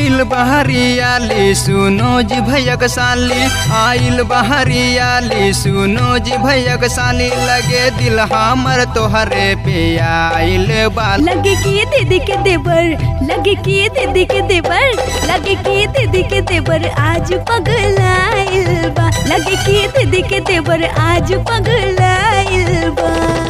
आइल बहरियाली सुनो जी भैयक साली आइल बहरियाली सुनो जी भैयक साली लगे दिल हमर तोहरे पे आइल बाल लगे कि दीदी के देवर लगे कि दीदी के देवर लगे कि दीदी के देवर आज पगलाइल बा लगे कि दीदी के देवर आज पगलाइल बा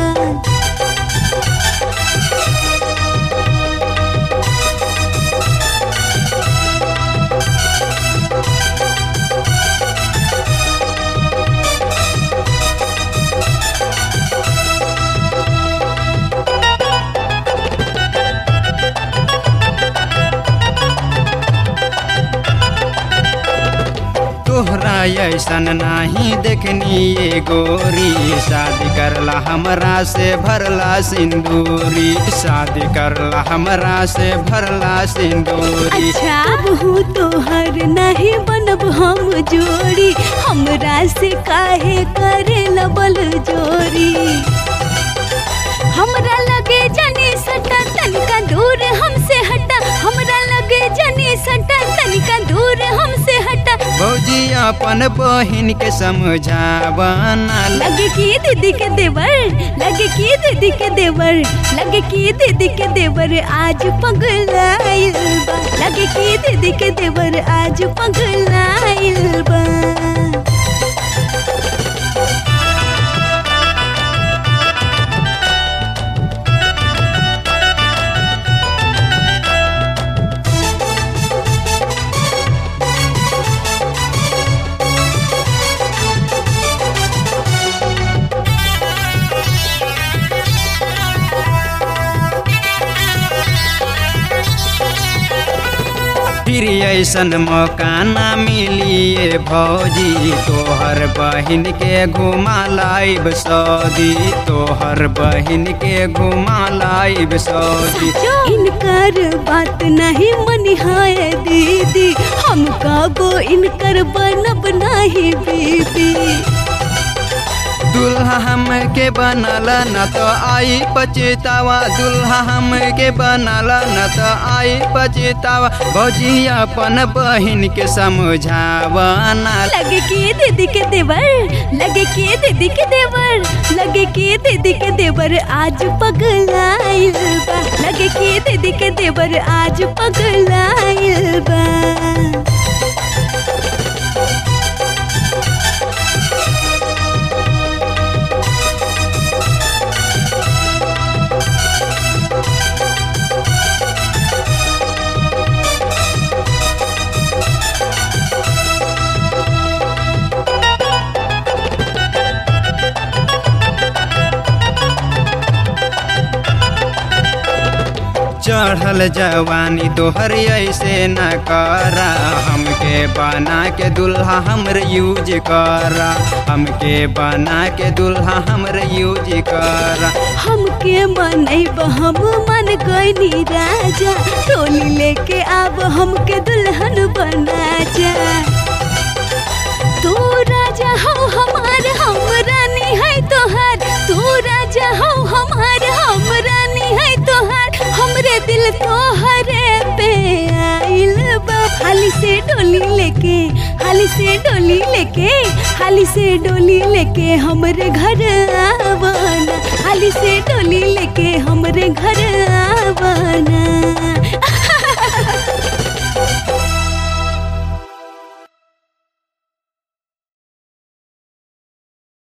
तोहरा ऐसन नाही देखनी ये गोरी शादी करला हमरा से भरला सिंदूरी शादी करला हमरा से भरला सिंदूरी अच्छा बहू तोहर नहीं बनब हम जोड़ी हमरा से काहे करे बल जोड़ी हमरा लगे जनी सटा तनिका दूर हमसे हटा हमरा लगे जनी सटा तनिका दूर हमसे हटा भौजी अपन बहिन के समझावना लगे कि दीदी के देवर लगे कि दीदी के देवर लगे कि दीदी के देवर आज पगलाइल बा लगे कि दीदी के देवर आज पगलाइल बा फिर ऐसन मौका ना मिलिए भौजी तोहर बहिन के घुमा लाइब सऊदी तोहर बहिन के घुमा लाइब सऊदी इनकर बात नहीं मनिहाय दीदी हम कबो इनकर बनब नहीं बीबी दुल्हा हम के बनला न तो आई पछतावा दुल्हा हम के बनला न तो आई पछतावा भौजी अपन बहिन के समझावना लगे कि दीदी के देवर लगे कि दीदी के देवर लगे कि दीदी के देवर आज पगलाइल बा लगे कि दीदी के देवर आज पगलाइल बा चढ़ल जवानी तोहर ऐसे न करा हमके बना के दुल्हा हमर यूज करा हमके बना के दुल्हा हमर यूज करा हमके मनैब हम मन गईनी राजा टोली लेके आब हमके दुल्हन बना जा तू राजा हो हमार हम रानी है तोहार तू राजा हो हमार हम रानी है तोहार हमरे दिल तोहरे पे आइल बा हाली से डोली लेके हाली से डोली लेके हाली से डोली लेके हमरे घर आवाना हाली से डोली लेके हमरे घर आवाना